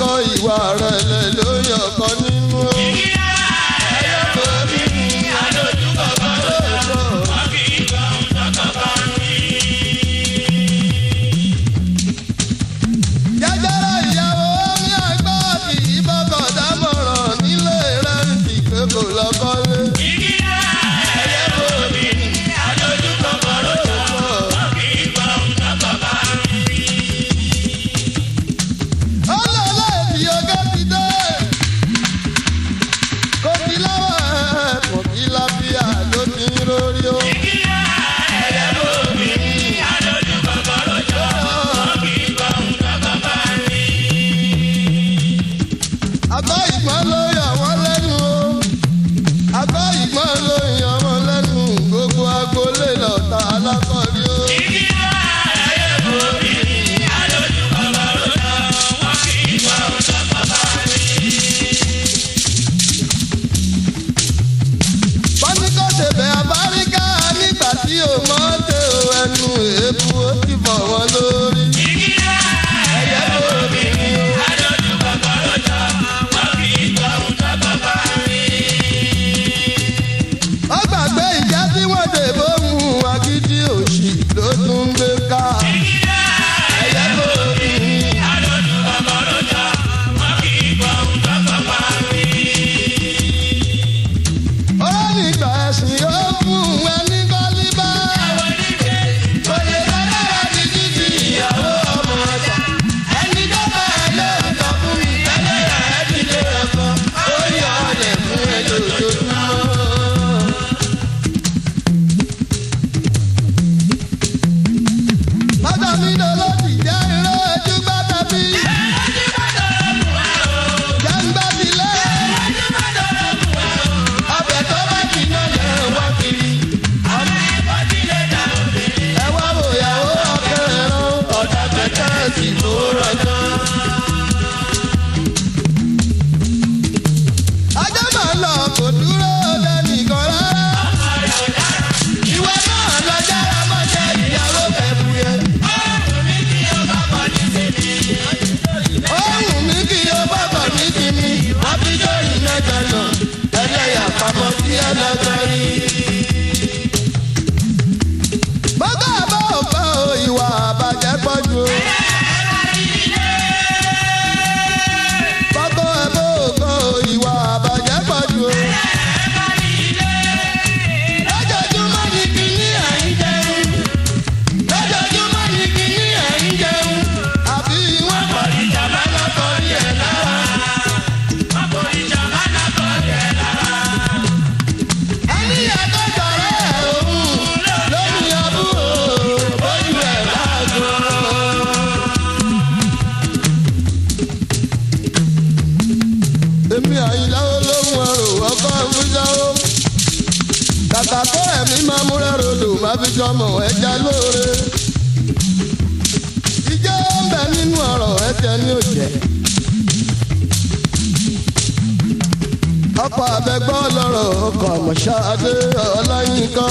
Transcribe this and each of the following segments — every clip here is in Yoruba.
ọkọ ìwà rẹ̀ lẹ̀ ló yọ ọkọ nínú. ẹyẹ kò bí adójú kọ̀ọ̀kan lóòótọ́. jẹjẹrẹ ìyàwó ní àgbà kì í bọ́kọ̀ dámọ̀ràn nílé rẹ̀ ń fi pé kò lọ́kọ́lé. ẹyẹ kò bí adójú kọ̀ọ̀kan lóòótọ́. ọlọ́lá èdè ọgá ti dé. kò kí láwọ̀ ẹ̀ kò kí láfíà ló ti ń rórí o. ẹyẹ kò bí adójú kọ̀ọ̀kan lóòótọ́. àgọ́ ìgbọ́n ló yà wọ́n lẹ́nu o àgọ́ ìgbọ́n ló yà wọ́n lẹ́nu gbogbo agboolé lọ́ta alákọ̀ọ́rí o. bọ́níkọ́ ṣẹ̀bẹ̀ abáríkà nígbà tí o mọ́ tẹ o ẹnu èébú ó ti bọ̀ wọ́n lórí. ẹyẹ lórí ni o. ó gbàgbé ìjà tí wọ́n dè bóun agídí òṣì ló tún ń gbé ká. ẹyẹ lórí ni. ó nígbà ẹ̀sìn ó fún ẹni kọ́líbà. kò lè lọ́lára ti títí ìyàwó ọmọ ọ̀tọ̀. ẹni tó bá ẹ lórí kan fún mi tẹ́lẹ̀ ẹ̀ ti lé ẹ̀kọ́. ó yọ ọ̀lẹ̀ fún ẹ lójoojúmọ́. Bàbá mi lọ lọ́dì jẹ́ irọ́ ẹjú gbàdá bí. Jàǹgbá ti lé. Ọbẹ̀ tó bá ti ná lẹ̀ wá kiri. Ẹ wá wò ìyàwó ọkẹ́rẹ́ rán ọ̀dà kẹ̀kẹ́ sì tó rọjọ́. Ajá máa ń lọ kò dúró lẹ́nìkan rárá. Ìwọ náà lọ jára mọ́ṣẹ́ ìyàwó kẹ̀kú yẹn. Ohun mi kí o bá bọ̀ ní kíni, wọ́n fi jó ìlẹ́jọ náà, ẹlẹ́yà pamọ́ sí ẹlẹ́jọ rí. Bọ́gá àbá òpá o, ìwà àbàjẹ́ pọ̀ jù o. Bọ́gá àbá òpá o, ìwà àbàjẹ́ pọ̀ jù o. Lójoojúmọ́ ni kíní à ń jẹun. Lójoojúmọ́ ni kíní à ń jẹun. Àbí wọ́n pọ̀ ìjàmbá lọ́kọ̀ rí ẹ̀ lára. Ẹni àtọ́jọ́ rẹ̀ òun lórí àbúrò bójú ẹ̀ lágbo. Èmi àyìnlá olóhùn ẹrù ọkọ̀ ìfúnjáwó. Kàkà kó ẹ̀mí máa múra rodò máa fi jọmọ̀ ẹja lóore. Ìjẹ́ ń bẹ nínú ọ̀rọ̀ ẹ̀jẹ̀ ní òjẹ́. ọkọ̀ abẹ́gbọ́ lọ́rọ̀ ọkọ̀ àmọ̀ṣáadé ọláyínká.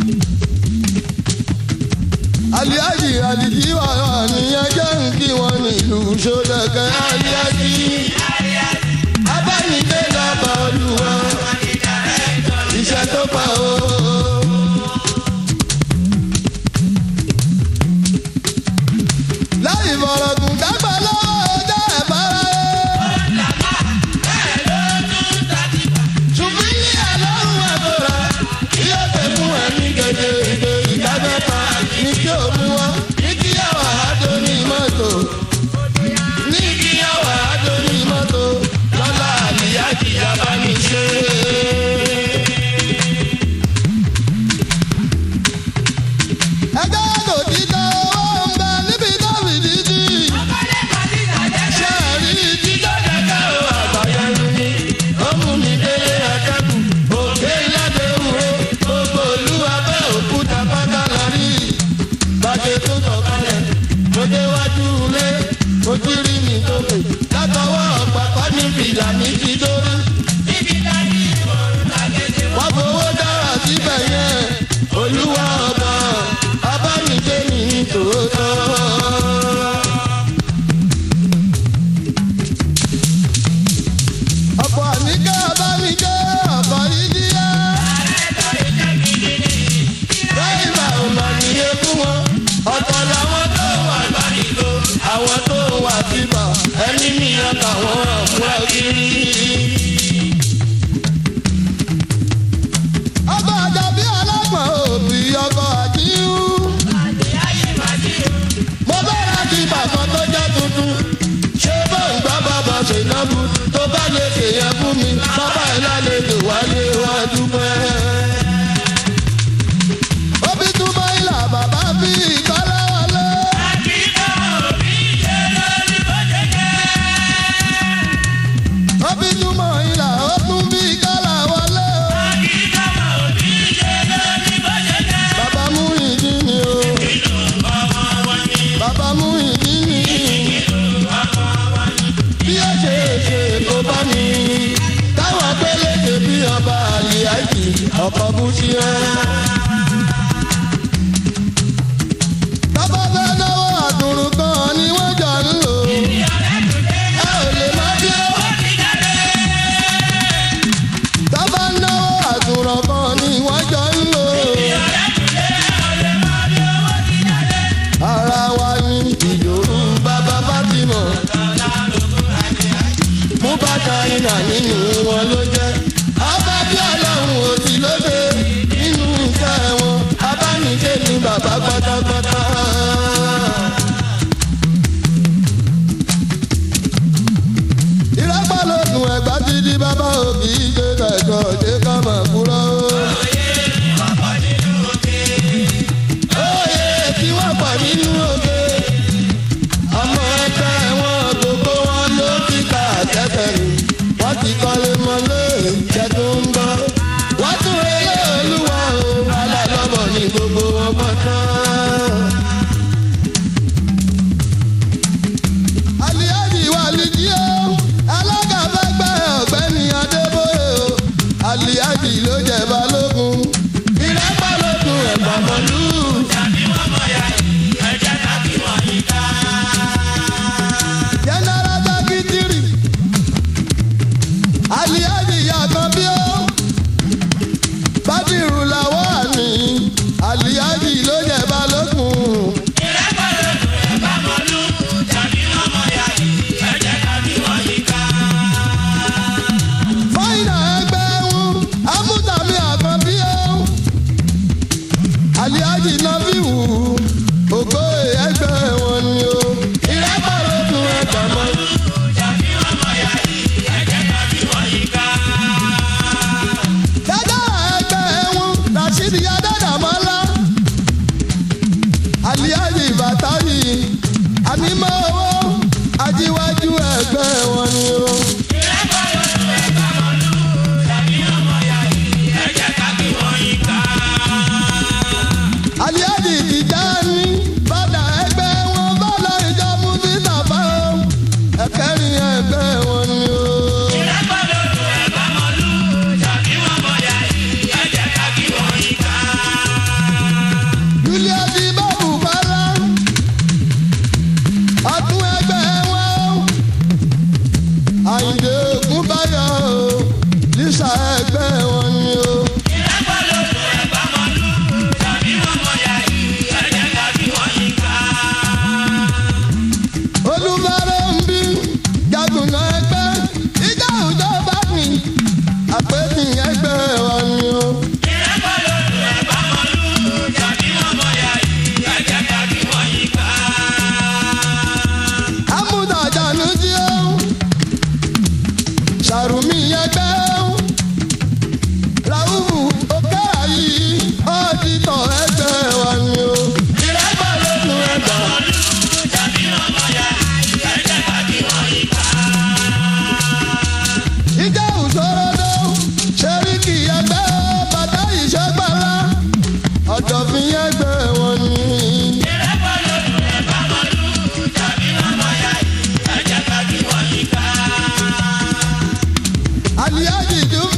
aliaji aliji wà nìyẹn jẹ́ ń kí wọn nílùú sódẹ̀kẹ́ aliaji. abánidé lọ́ba olúwa iṣẹ́ tó pa o. láì fọ̀rọ̀gùn dágbà lọ́wọ́ ọjọ́ ẹ̀ bára ṣùgbọ́n ní àlọ́run àbúrò yóò fẹ́ fún ẹ̀mí gèdè ìgbè ìdámẹ́ta ní kí o mú wá ní kí yàwá àádọ́ ní mọ́tò ní kí yàwá àádọ́ ní bu tó bá lè ṣèyẹn fún mi bàbá ẹ̀ lálejò wálé wá dúpẹ́. Obi túmọ̀ ìlà bàbá bí ìkọ́lá wọlé. Obi túmọ̀ ìlà ó tún bí ìkọ́lá wọlé. Bàbá mú ìdí ni o. Bàbá mú ìdí ni. Bí ó ṣe ṣe kó bá mi. Táwọn pélékè bí ọba àlè àìkì ọkọ̀ bú sí ẹ. Bàbá fẹ́ náwó àdùrù kan ni wọ́n jọ ń lò. Ẹ ò lè má bí ó. Bàbá náwó àdùrù kan ni wọ́n jọ ń lò. Ara wa ni ìdòrú bàbá Fátímọ̀. Mú bàtà iná nínú wọn ló jẹ́. Abá bí ọlọ́run ò sí lóde nínú iṣẹ́ wọn. Abánijé ni bàbá pátápátá. Ìrẹ́pọ̀ ló dùn ẹ̀gbá ti di bàbá òbí ṣe kẹ̀kọ́ ṣe ká máa kúrò. Oyè tí wọ́n pọ̀ nínú òde. Ọmọ ẹgbẹ́ wọn gbogbo wọn ló ti kà tẹ́tẹ̀ rù. Wọ́n ti kọ́lé mọ́lé ìjẹ́ tó ń bọ̀. Wọ́n tún relé olúwa o. Alálọ́bọ̀ ni gbogbo wọn pọ̀ tán. Àlìyájì wà lìjí o. Alága fẹ́ gbẹ́ ọ̀gbẹ́ni Adébóyè o. Àlìyájì ló jẹ balógun. Ìrẹ́pọ̀ ló dùn ẹ̀gbọ́n mọ́lú. General Secretary. Àlìyájì yàgàn bí ó. Bádìrú làwọ̀ àní. Àlìyájì ló jẹ balógun. fáìnà ẹgbẹ́ wọn amúdàmí àkànbí ẹ̀ aliaji nọ́fíwù ògbó ẹgbẹ́ wọn ni o ìrẹ́pọ̀ ló tún ẹgbẹ́ mọ́. dájà ẹgbẹ́ wọn rasheed adádàmọ́lá aliaji bàtàyì ànímọ́ owó ajíwájú ẹgbẹ́ wọn ni o. aliadi Tijani bàdà ẹgbẹ́ wọn bọ́lá ìjọ mufisa bá o ẹ̀kẹ́rin ẹgbẹ́ wọn ni o. julius ibabu bala ọdún ẹgbẹ́ wọn o. àyìndé ògúnbáyọ̀ o lisa ẹgbẹ́ wọn ni o. olùbárò ń bí jagunà ẹgbẹ́ ìjà òjò bá mi àpèjì ẹgbẹ́ wa ni o. amúdàjánu jí ó sàrùmí ẹgbẹ́ ó ràhùbù òkè àyí ọ́dítọ̀ ẹgbẹ́ wa ni o. ìrẹ́pọ̀ ló nu ẹgbẹ́. ìjà òṣòrodo ṣeríkì ẹgbẹ́ bàtà ìṣẹ́gbàlá ọ̀dọ̀fin ẹgbẹ́ wọn ni. aliaji dùn